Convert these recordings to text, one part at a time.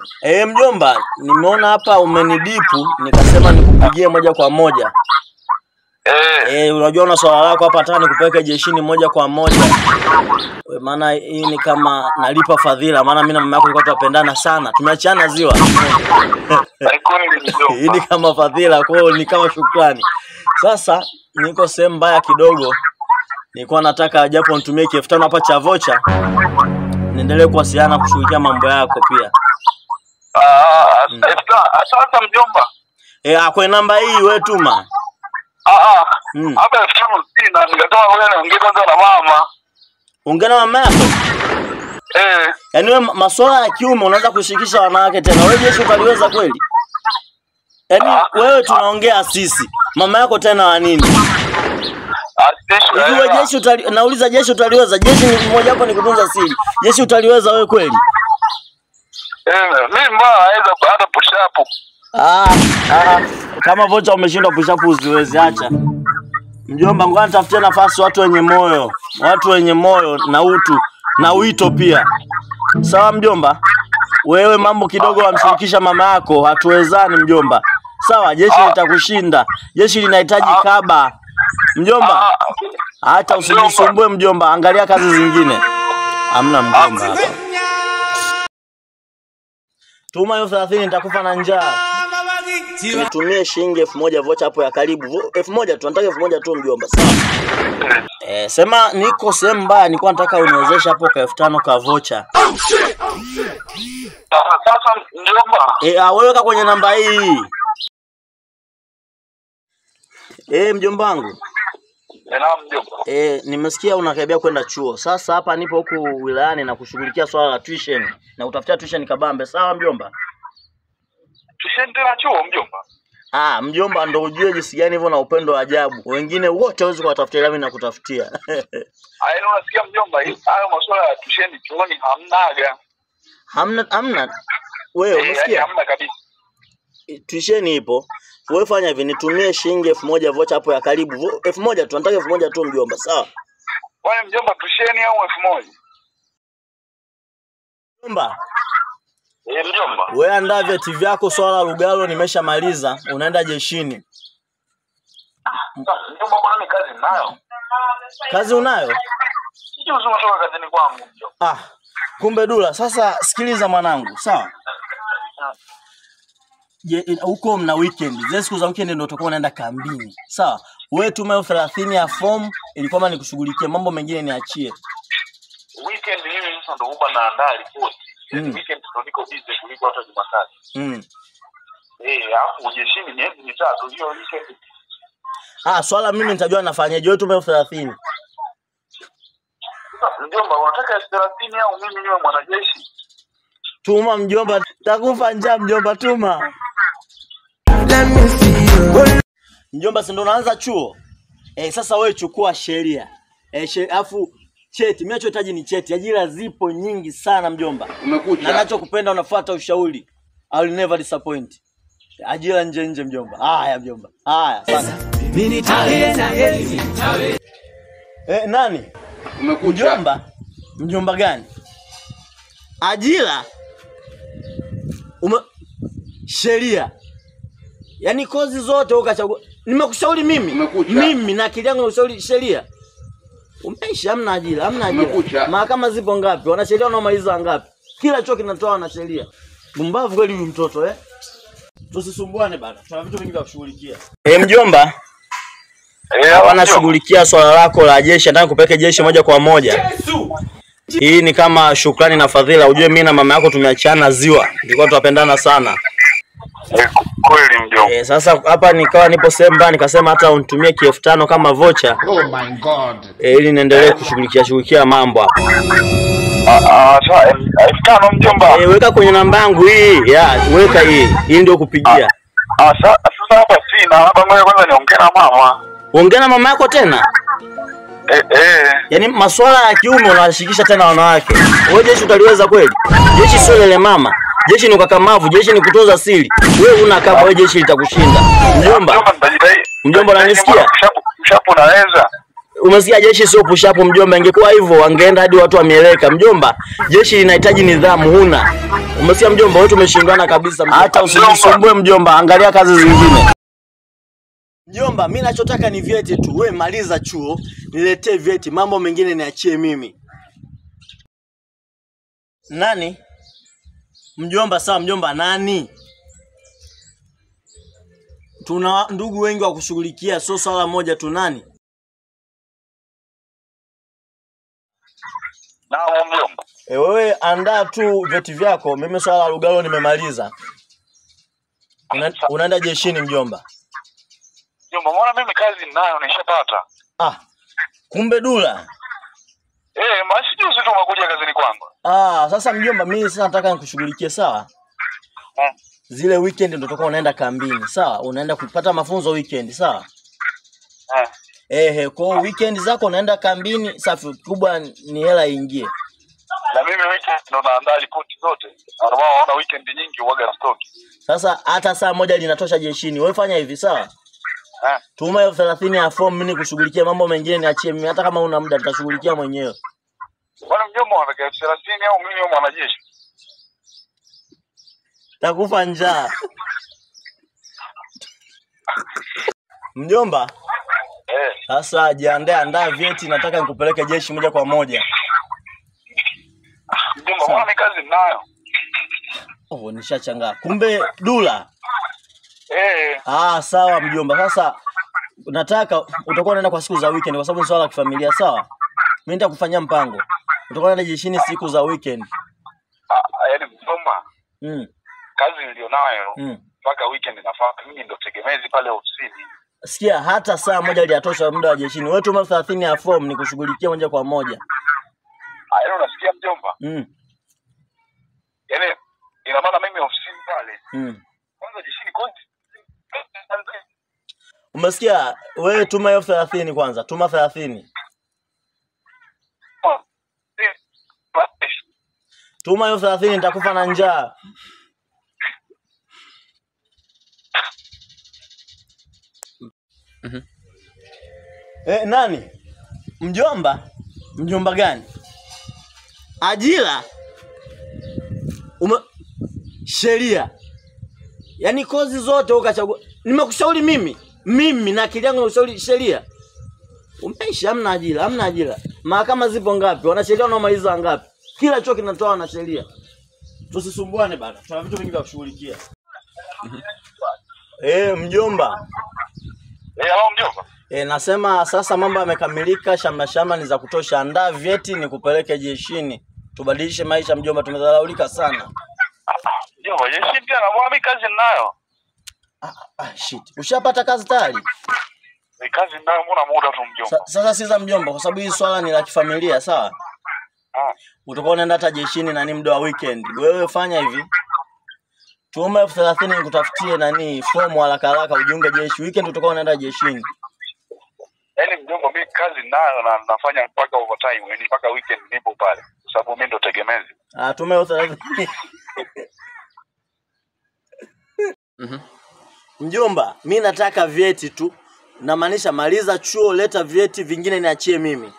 Eh, mjomba, nimeona hapa umenidipu, nikasema nikupigie moja kwa moja. Eh, Eh, unajua una swala lako hapa, nataka nikupeleke jeshini moja kwa moja. We, Maana hii ni kama nalipa fadhila, maana mimi na mama yako tulikuwa tunapendana sana, tumeachana ziwa. kweli hii ni mjomba. kama fadhila, kwa hiyo ni kama shukrani. Sasa niko sehemu mbaya kidogo, nilikuwa nataka japo nitumie elfu tano hapa cha vocha, niendelee kuwasiliana kushughulikia mambo yako pia. Ah, asa- asante mjomba. Eh, ah, kwenye namba hii wewe tuma. Ah, ah. Mm. Hapa elfu tano sina, nikasema ngoja niongee kwanza na mama. Ongea na mama yako. Eh, Yaani wewe ma- masuala ya kiume unaweza kushirikisha wanawake tena. Wewe jeshi utaliweza kweli? Yaani wewe tunaongea sisi. Mama yako tena wa nini? asitishu Hivi wewe jeshi utali, nauliza jeshi utaliweza? Jeshi ni mmoja wapo ni kutunza siri. Jeshi utaliweza wewe kweli? Eh, mimi mbona naweza hata push up. Ah, ah, kama vocha umeshindwa push up usiwezi acha. Mjomba, ngoja nitafutie nafasi watu wenye moyo, watu wenye moyo na utu na wito pia. Sawa mjomba? Wewe mambo kidogo wamshirikisha mama yako, hatuwezani mjomba. Sawa, jeshi litakushinda. Jeshi linahitaji kaba. Mjomba, hata usijisumbue mjomba, angalia kazi zingine. Hamna mjomba hapa. Tuma hiyo 30 nitakufa na njaa. Nitumie shilingi elfu moja vocha hapo ya karibu. Vo- Elfu moja tu, nataka elfu moja tu mjomba. Sawa. Eh, sema niko sehemu mbaya, nilikuwa nataka uniwezeshe hapo ka elfu tano ka vocha. Sasa sasa mjomba. Eh, ah, wewe weka kwenye namba hii. Eh, mjomba wangu. Eh, na mjomba. Eh, nimesikia unakaribia kwenda chuo. Sasa hapa nipo huku wilayani na kushughulikia swala la tuition na utafutia tuition kabambe. Sawa mjomba? Tusheni tena chuo mjomba. Ah, mjomba ndo ujue jinsi gani hivyo na upendo wa ajabu. Wengine wote hawezi kuwatafutia ila mimi nakutafutia. Aya, unasikia mjomba, hii- hayo masuala ya tusheni chuoni hamnaga. hamna hamna. Wewe Eh, yaani umesikia? hamna kabisa. tuisheni ipo. Wewe fanya hivi, nitumie shilingi elfu moja vocha hapo ya karibu. Vo- elfu moja tu, nataka elfu moja tu mjomba, sawa? Kwani mjomba tusheni au elfu moja? Mjomba, Eh, mjomba. wewe andaa vyeti vyako, swala la Lugalo nimeshamaliza, unaenda jeshini. Sasa, Mjomba, bwana mimi kazi nayo. Kazi unayo? Sijui unatoka kazini kwangu mjomba. Ah, kumbe Dula. Sasa sikiliza mwanangu, sawa? Je, in- huko mna weekend. Zile siku za weekend ndio utakuwa unaenda kambini. Sawa? Wewe tuma elfu thelathini ya form ili kwamba nikushughulikie mambo mengine niachie. Weekend mimi sasa ndo huwa naandaa ripoti. Yaani Mm. weekend ndo niko busy kuliko hata Jumatatu. Mm. Eh, alafu ujeshini miezi mitatu hiyo weekend. Ah, swala mimi nitajua nafanyaje. Wewe tuma elfu thelathini. Sasa mjomba, unataka elfu thelathini au mimi niwe mwanajeshi? Tuma mjomba, takufa njaa mjomba, tuma. Mjomba, si ndo unaanza chuo? Eh, sasa wewe chukua sheria. Eh, she, afu cheti, mimi nachohitaji ni cheti. Ajira zipo nyingi sana mjomba. Na Umekucha. nachokupenda unafuata ushauri. I will never disappoint. Ajira nje nje mjomba. Haya mjomba. Haya, asante. Eh, nani? Umekucha. Mjomba? Mjomba gani? Ajira? Ume... Sheria. Yaani kozi zote ukachagua. Nimekushauri mimi. Umekucha. Mimi na akili yangu nimekushauri sheria. Umeishi hamna ajira, hamna ajira. Umekucha. Mahakama zipo ngapi? Wanasheria wanaomaliza ngapi? Kila chuo kinatoa wanasheria. Bumbavu kweli huyu mtoto eh? Tusisumbuane bana. Tuna vitu vingi vya kushughulikia. Eh, mjomba, Eh, hapa mjomba. nashughulikia swala lako la jeshi, nataka kupeleke jeshi moja kwa moja. Hii ni kama shukrani na fadhila. Ujue mimi na mama yako tumeachana ziwa, tulikuwa tunapendana sana. Eh, kweli mjomba. E, sasa hapa nikawa nipo sehemu mbaya, nikasema hata unitumie kielfu tano kama vocha Oh my god. e, ili niendelee kushughulikia shughulikia mambo hapa. Ah, ah, sasa elfu elfu tano mjomba. E, weka kwenye namba yangu hii ya weka hii hii ndio kupigia. Ah, sa- sasa hapa sina, hapa ngoja kwanza niongee na mama. Ongea na mama yako tena, Eh, eh. yaani masuala ya kiume unawashikisha tena wanawake. Wewe jeshi utaliweza kweli? Jeshi sio lele mama, jeshi ni ukakamavu, jeshi ni kutunza siri. Wewe una kama wewe, jeshi litakushinda mjomba. nitajitahidi. Mjomba, unanisikia? Mshapu- Mshapu naweza. umesikia jeshi sio push up mjomba. Ingekuwa hivyo wangeenda hadi watu wameleka mjomba. Jeshi linahitaji nidhamu, huna. Umesikia mjomba, wewe tumeshindana kabisa. mjomba. Hata usijisumbue mjomba, angalia kazi zingine. Mjomba, mi nachotaka ni vyeti tu. We maliza chuo, niletee vyeti, mambo mengine niachie mimi. Nani? Mjomba, sawa mjomba, nani? Tuna ndugu wengi wa kushughulikia, sio swala moja tu. Nani? Naam mjomba. E, wewe andaa tu vyeti vyako, mimi swala la Lugalo nimemaliza. Una, unaenda jeshini mjomba. Mjomba, mbona mimi kazi ninayo nishapata. Ah, kumbe Dula. Eh, maasi juzi tu umekuja kazini kwangu. Ah, sasa mjomba, mimi sasa nataka nikushughulikie sawa. Hmm. Zile weekend ndio utakuwa unaenda kambini, sawa? Unaenda kupata mafunzo weekend, sawa? Eh. Ehe, kwa hiyo weekend zako unaenda kambini, safi. Kubwa ni hela iingie. Na mimi weekend ndo naandaa ripoti zote. Na Ndio maana unaona weekend nyingi uwaga stock. Sasa hata saa moja linatosha jeshini. Wewe fanya hivi, sawa? Eh. Tuma elfu thelathini ya form, mimi nikushughulikie mambo mengine, niachie mimi. Hata kama una muda, nitashughulikia mwenyewe. Bwana mjomba unataka elfu thelathini au mimi au mwanajeshi? Takufa njaa. Mjomba, Eh. sasa jiandae, andaa vyeti, nataka nikupeleke jeshi moja kwa moja. Mjomba, mbona mimi kazi ninayo? Oh, nishachangaa. Kumbe Dula. Eh. Ah, sawa mjomba. Sasa nataka utakuwa unaenda kwa siku za weekend kwa sababu ni swala la kifamilia, sawa? Mimi nitakufanyia mpango. Utakuwa unaenda jeshini siku za weekend. Ah, yaani mjomba, Mm. kazi nilionayo Mm. mpaka weekend nafaa mimi ndo tegemezi pale ofisini. Sikia, hata saa moja iliyatosha muda wa jeshini. Wewe tuma elfu thelathini ya form nikushughulikia moja kwa moja. Ah, yaani unasikia mjomba? Mm. Yaani ina maana mimi ofisini pale Mm. kwanza jeshini kozi. Umesikia? Wewe tuma elfu thelathini kwanza, tuma thelathini. Tuma elfu thelathini nitakufa na njaa. Eh, nani? Mjomba? Mjomba gani? Ajira? Ume... Sheria. Yaani kozi zote ukachagua. Nimekushauri mimi. Mimi na akili yangu nimekushauri sheria. Umeishi hamna ajira, hamna ajira. Mahakama zipo ngapi? Wanasheria wanaomaliza ngapi? Kila chuo kinatoa wanasheria. Tusisumbuane bana. Tuna vitu vingi vya kushughulikia. Eh, mjomba. Eh, hao mjomba. E, nasema sasa mambo yamekamilika, shamra shamra ni za kutosha. Andaa vyeti nikupeleke jeshini, tubadilishe maisha mjomba, tumedharaulika sana. Mjomba, jeshini tena mbona mimi kazi ninayo? Ah, ah, shit. Ushapata kazi tayari? Ni kazi ninayo mbona muda tu mjomba. Sa, sasa siza mjomba, kwa sababu hii swala ni la kifamilia, sawa? Ah. Utakuwa unaenda hata jeshini nani muda wa weekend. Wewe fanya hivi, tuma elfu thelathini nikutafutie nani fomu haraka haraka ujiunge jeshi. Weekend utakuwa unaenda jeshini. Yaani mjomba, mimi kazi ninayo na nafanya mpaka overtime, yaani mpaka weekend nipo pale. Kwa sababu mimi ndo tegemezi. Ah, tuma elfu thelathini. Mjomba, mi nataka vyeti tu, namaanisha maliza chuo, leta vyeti vingine niachie mimi.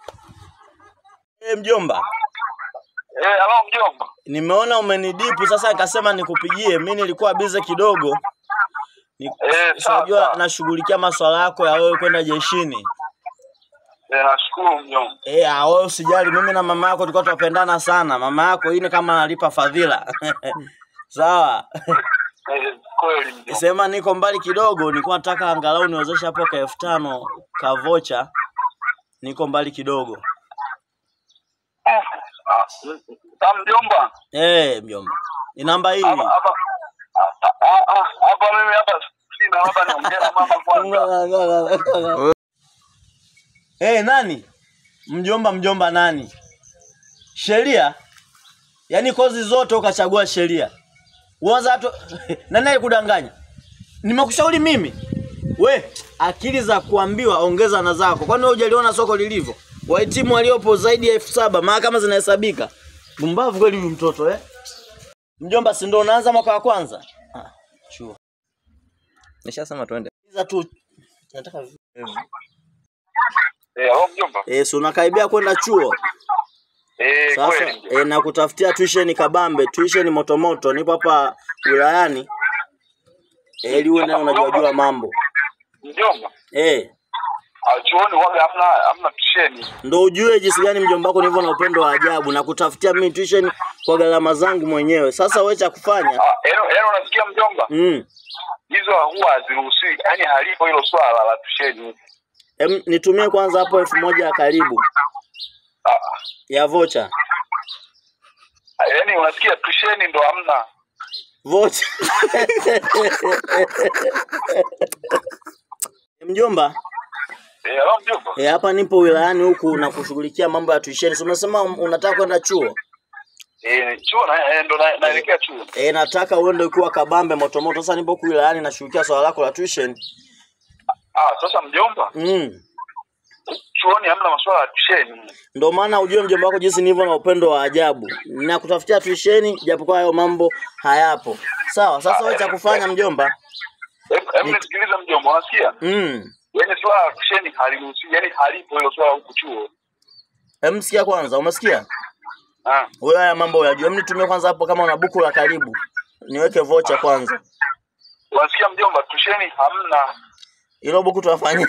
E, mjomba, Eh, halo mjomba. nimeona umenidipu sasa, nikasema nikupigie. Mi nilikuwa bize kidogo, Ni- Eh, sawa, unajua sawa. nashughulikia maswala yako ya wewe kwenda jeshini. Eh, nashukuru mjomba. Eh, ah, wewe usijali, mimi na mama yako tulikuwa tunapendana sana. Mama yako hii ni kama analipa fadhila sawa. Eh, kweli mjomba. Sema niko mbali kidogo, nilikuwa nataka angalau niwezeshe hapo ka elfu tano ka vocha. Niko mbali kidogo. Ah, ah, mjomba. Eh, mjomba. Ni namba hii. Hapa hapa ah, ah, ah, hapa mimi hapa sina hapa niongea na mama kwanza. Eh, nani? Mjomba mjomba nani? Sheria? Yaani kozi zote ukachagua sheria. Uanza hatu nani alikudanganya? Nimekushauri mimi. We, akili za kuambiwa ongeza na zako. Kwani wewe hujaliona soko lilivyo? Wahitimu waliopo zaidi ya elfu saba mahakama zinahesabika. Pumbavu kweli huyu mtoto eh? Mjomba, si ndio unaanza mwaka wa kwanza? Ah, chuo. Nishasema twende. Iza tu nataka vi- Eh, halo mjomba. Eh, si unakaribia kwenda chuo? Eh, Sasa kweli. mjomba. e, na kutafutia tuition kabambe, tuition motomoto, nipo hapa wilayani e, ili uende unajua jua mambo Mjomba. e, Ah, chuoni waga hamna hamna tusheni. ndo ujue jinsi gani mjomba wako nilivyo na upendo wa ajabu na kutafutia mimi tuition kwa gharama zangu mwenyewe. Sasa wewe cha kufanya Ah, eno eno unasikia mjomba? mm, Hizo huwa haziruhusiwi. Yaani halipo hilo swala la tusheni. em, nitumie kwanza hapo elfu moja ya karibu Ah, ya vocha ah, yaani unasikia tusheni ndo hamna. vocha mjomba Eh, halo mjomba. e, hapa nipo wilayani huku na kushughulikia mambo ya tuition. Si umesema unataka kwenda chuo? Eh, chuo na eh, ndo na- naelekea chuo. E, nataka uende ukiwa kabambe motomoto. Sasa nipo huku wilayani nashughulikia swala lako la tuition. Ah, sasa mjomba, Mm. chuoni hamna masuala ya tusheni. Ndio maana ujue mjomba wako jinsi nilivyo na upendo wa ajabu. Na kutafutia tuition japokuwa hayo mambo hayapo. Sawa, sasa wewe cha kufanya mjomba? Hebu hebu nisikilize mjomba, unasikia? Mm. Yaani swala la tusheni haliruhusiwi, yaani halipo hilo swala huku chuo. Hem, sikia kwanza, umesikia? Ah. Wewe haya mambo unajua. Hem, nitumie kwanza hapo kama una buku la karibu. Niweke vocha kwanza. Unasikia mjomba, tusheni hamna. Hilo buku tuwafanyie.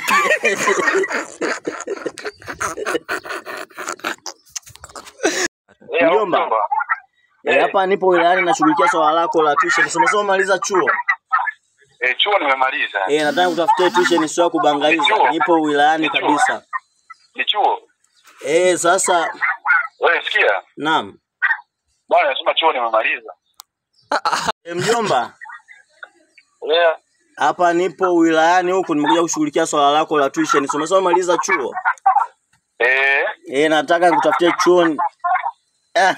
Eh, halo Mjomba. mjomba. Eh, hapa nipo wilayani nashughulikia swala lako la tuition. Si umesema umaliza chuo? Eh, chuo nimemaliza. Eh, nataka kutafutia tuition sio ya kubangaiza. Nipo wilayani kabisa. Ni chuo. Eh, sasa Wewe sikia. naam. Bwana nasema chuo nimemaliza. E, mjomba, Eh, hapa nipo wilayani huku nimekuja kushughulikia swala lako la tuition. Si umesema umaliza chuo? eh, Eh, nataka nikutafutie chuoni. Ah.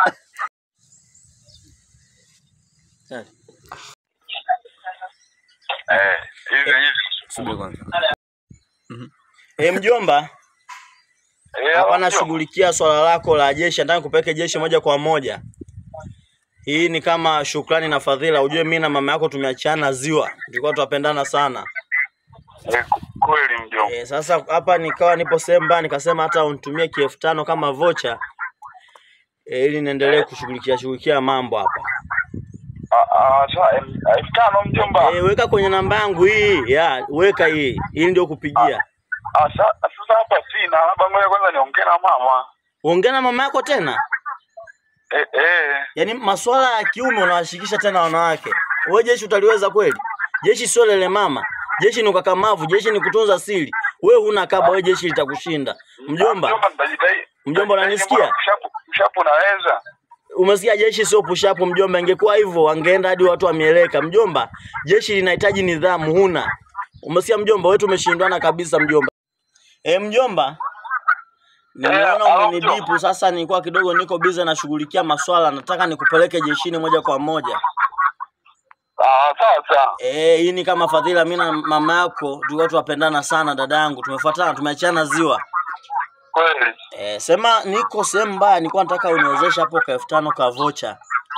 eh, hivi hivi. E, mjomba, Eh, hapa halo, nashughulikia swala lako la jeshi. Nataka nikupeleke jeshi moja kwa moja. Hii ni kama shukrani na fadhila. Ujue mimi na mama yako tumeachana ziwa, tulikuwa tunapendana sana. mjomba. Eh, kweli mjomba. E, sasa hapa nikawa nipo sehemu mbaya, nikasema hata unitumie kielfu tano kama vocha e, ili niendelee kushughulikia shughulikia mambo hapa. Ah, ah, sasa em- elfu tano mjomba. E, weka kwenye namba yangu hii ya weka hii, hii ndio kupigia. Ah, sa- sasa hapa sina, labda ngoja kwanza niongee na mama. Ongea na mama yako tena. Eh, eh. Yaani masuala ya kiume unawashikisha tena wanawake. Wewe jeshi utaliweza kweli? Jeshi sio lele mama. Jeshi ni ukakamavu, jeshi ni kutunza siri. Wewe huna kaba, wewe jeshi litakushinda. Mjomba, Mjomba nitajitahidi. Mjomba, unanisikia? Mshapu, mshapu naweza. umesikia jeshi sio push up mjomba. Ingekuwa hivyo wangeenda hadi watu wamieleka. Mjomba, jeshi linahitaji nidhamu, huna. Umesikia mjomba, wewe tumeshindwana kabisa mjomba. Eh, mjomba. Nimeona halo, umenidipu mjomba. sasa, nilikuwa kidogo niko busy nashughulikia maswala, nataka nikupeleke jeshini moja kwa moja. Ah, sawa sawa. Eh, hii ni kama fadhila. Mimi na mama yako tulikuwa tunapendana sana, dadangu, tumefuatana, tumeachana ziwa. Kweli. Eh, sema niko sehemu mbaya, nilikuwa nataka uniwezeshe hapo ka elfu tano ka vocha.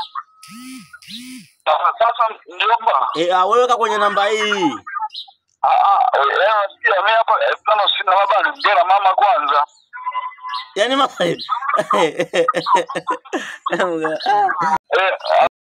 Sasa sasa mjomba. Eh, ah, wewe weka kwenye namba hii. Ah ah, eh, eh, nasikia mimi hapa elfu tano sina, labda niongee na mama kwanza. Yaani mama Eh,